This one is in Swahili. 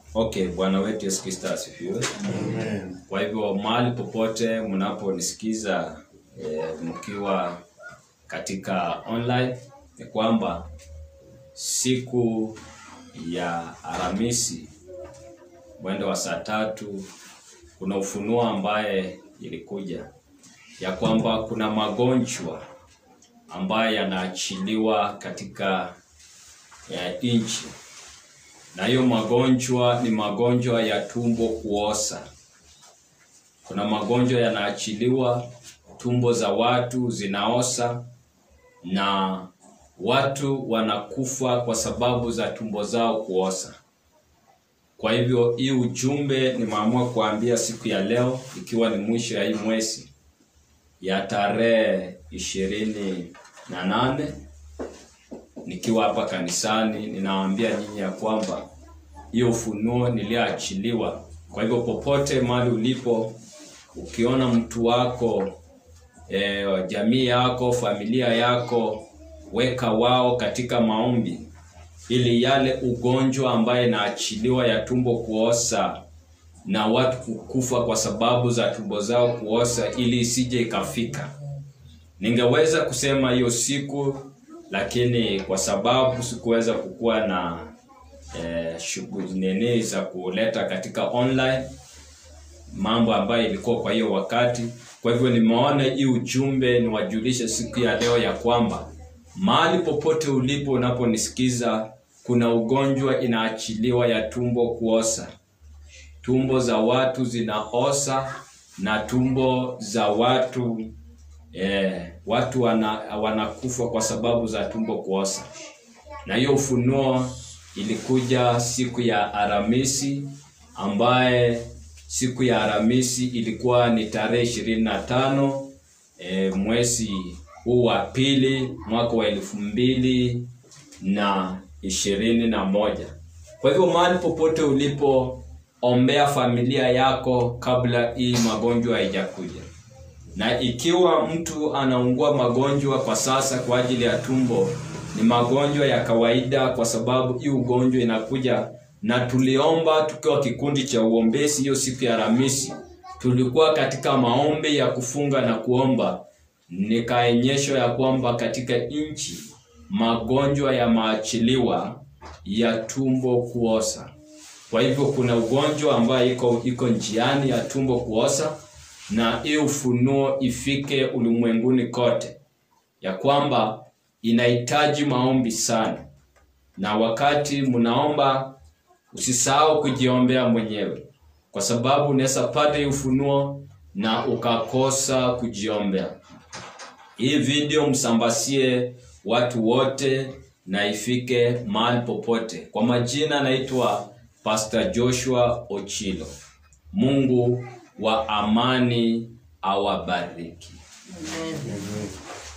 Okay, Bwana wetu Yesu Kristo asifiwe. Amen. Kwa hivyo mahali popote mnaponisikiza e, mkiwa katika online ni kwamba siku ya Alhamisi mwendo wa saa tatu kuna ufunuo ambaye ilikuja ya kwamba kuna magonjwa ambayo yanaachiliwa katika ya nchi na hiyo magonjwa ni magonjwa ya tumbo kuosa. Kuna magonjwa yanaachiliwa, tumbo za watu zinaosa na watu wanakufa kwa sababu za tumbo zao kuosa. Kwa hivyo hii ujumbe nimeamua kuambia siku ya leo, ikiwa ni mwisho ya hii mwezi ya tarehe ishirini na nane nikiwa hapa kanisani, ninawaambia nyinyi ya kwamba hiyo ufunuo niliyoachiliwa. Kwa hivyo popote mahali ulipo, ukiona mtu wako e, jamii yako, familia yako, weka wao katika maombi, ili yale ugonjwa ambaye inaachiliwa ya tumbo kuosa na watu kukufa kwa sababu za tumbo zao kuosa, ili isije ikafika. Ningeweza kusema hiyo siku lakini kwa sababu sikuweza kukuwa na eh, shughuli nini za kuleta katika online mambo ambayo ilikuwa kwa hiyo wakati. Kwa hivyo nimeona hii ujumbe niwajulishe siku ya leo ya kwamba mahali popote ulipo unaponisikiza, kuna ugonjwa inaachiliwa ya tumbo kuosa. Tumbo za watu zinaosa na tumbo za watu eh, watu wana, wanakufa kwa sababu za tumbo kuosa. Na hiyo ufunuo ilikuja siku ya Alhamisi ambaye siku ya Alhamisi ilikuwa ni tarehe ishirini na tano e, mwezi huu wa pili mwaka wa elfu mbili na ishirini na moja. Kwa hivyo mahali popote ulipo, ombea familia yako kabla hii magonjwa haijakuja na ikiwa mtu anaungua magonjwa kwa sasa kwa ajili ya tumbo, ni magonjwa ya kawaida, kwa sababu hii ugonjwa inakuja, na tuliomba tukiwa kikundi cha uombezi hiyo siku ya Alhamisi, tulikuwa katika maombi ya kufunga na kuomba, nikaonyeshwa ya kwamba katika nchi magonjwa yameachiliwa ya tumbo kuosa. Kwa hivyo kuna ugonjwa ambayo iko iko njiani ya tumbo kuosa na hii ufunuo ifike ulimwenguni kote, ya kwamba inahitaji maombi sana, na wakati mnaomba usisahau kujiombea mwenyewe, kwa sababu unaweza pata hii ufunuo na ukakosa kujiombea. Hii video msambasie watu wote na ifike mahali popote. Kwa majina naitwa Pastor Joshua Ochilo. Mungu wa amani awabariki. Amen.